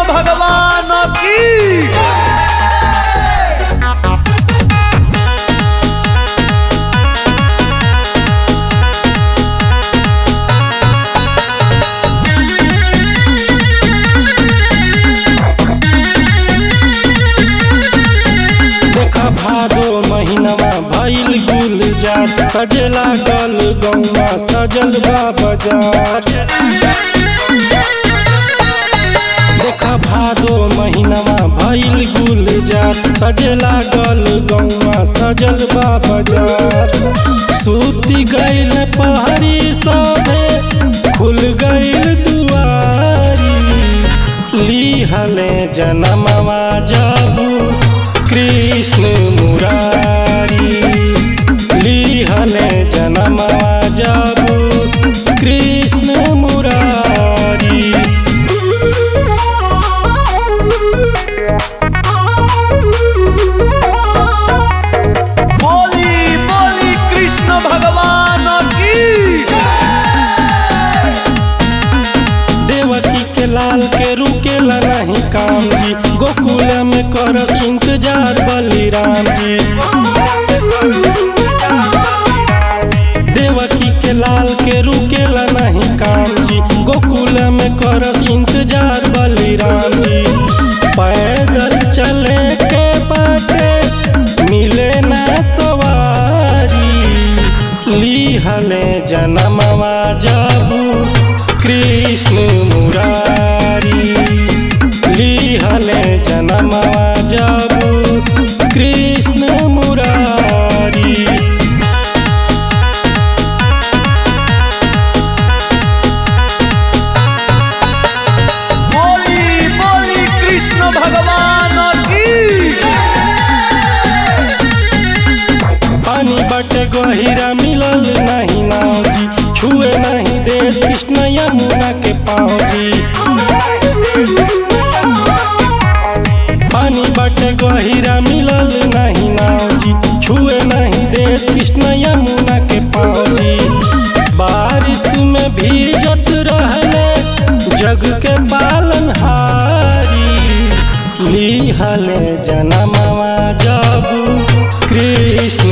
भगवान की देखा भादो महीनवा भइल गुलजार सजे लागल गौवा सजल बा बाजार देखा भादो महीनवा भइल गुलजार सजे लागल गौवा सजल बा बाजार सूती गइल पहरी सभे खुल गइल दुआरी लिहले जनमवा जाबू कृष्ण मुरारी लिहले जनमवा जाबू कृष्ण मुरारी बोली बोली कृष्ण भगवान की देवकी के लाल के रुकेला नहीं काम जी गोकुल में करस इंतजार बलिराम जी देवकी के लाल के रुकेला नहीं काम जी गोकुल में करस इंतजार बलिराम जी पैदल चले के बाटे मिले ना सवारी लिहले जनमवा जाबू कृष्ण मुरारी लिहले जनमवा जाबू कृष्ण मुरारी बोली बोली कृष्ण भगवान की पानी बटे गहिरा मिलल नहीं नाव जी छुए नहीं दे कृष्ण यमुना के पाँव जी पानी बटे गहिरा मिलल नहीं नाव जी छुए नहीं दे कृष्ण यमुना के पाँव जी बारिश में भीजत रहले जग के पालन हारी लिहले जनमवा जाबू कृष्ण